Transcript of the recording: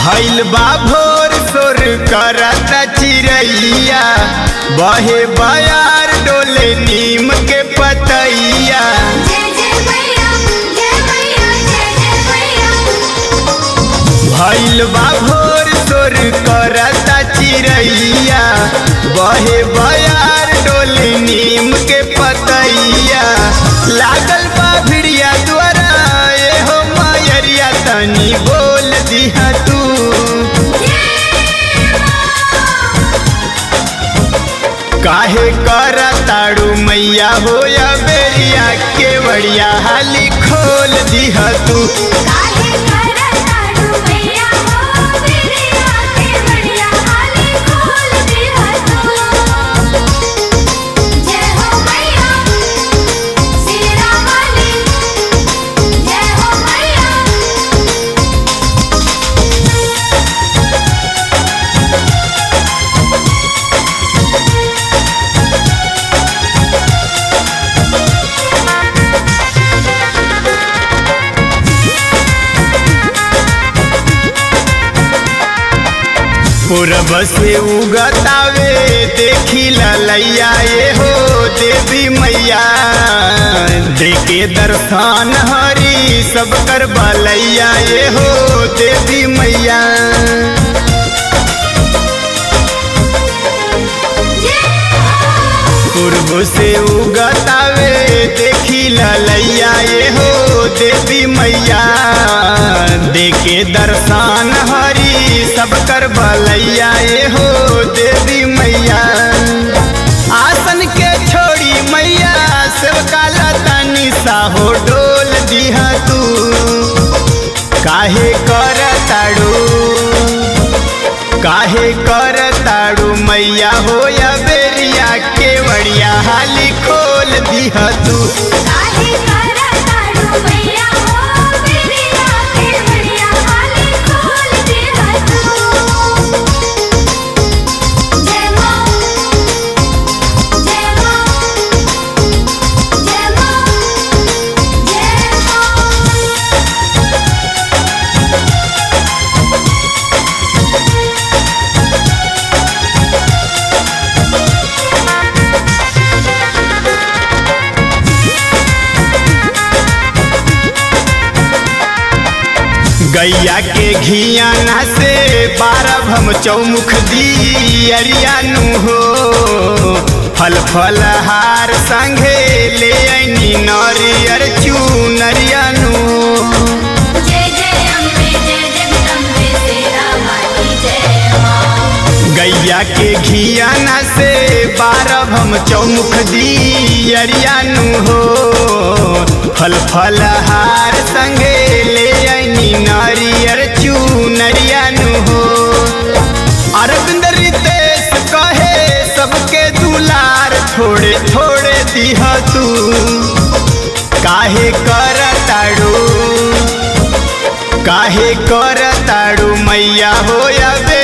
भइल बा भोर सोर करत चिरैया बहे बयार डोले नीम के पतैया जय जय मैया जय मैया जय जय मैया भइल बा भोर सोर करत चिरैया बहे बयार डोले नीम के पतैया लागल बा भिड़िया द्वारा ए हो मयरिया तनी बोल दिहा तू काहे कर ताड़ू मैया हो या बेरिया के बड़िया हाली खोल दिह तू काहे करत ताड़ू मैया हो मेरे आके बढ़िया हाली खोल दिया तू जय हो मैया सिरा वाली जय हो मैया पूरब से उगतावे देखी ललैया ये हो देवी मैया देखे दर्शन हरी सब कर बलैया ये हो देवी मैया पूर्व से उगतावे देखी ललैया ये हो देवी मैया देखे दर्शन हरी सब कर बलैया ये हो देवी मैया आसन के छोड़ी मैया सेवका लतानी साहो डोल दिहा तू काहे कर ताड़ू काहे कर ताड़ू मैया हो या बेरिया के बड़िया हाली खोल दिह तू काहे करत ताड़ू मैया हो मेरे आके बढ़िया हाली खोल दिया तू जय मां जय मां जय मां जय मां गैया के घियाना से बारह हम चौमुख दी अरियानु हो फल फल हार संगे ले ऐनी नरियर चूनरियानु जय जय अम्बे जय जगदम्बे तेरा माटी जय मां गैया के घियाना से बारह हम चौमुख दी अरियानु हो फल फल हार संगे ले ऐनी नारियर चूनरियानु हो अरविंद रितेश कहे सबके दुलार थोड़े थोड़े दिह तू काहे कर ताड़ू काहे कर ताड़ू मैया हो या बे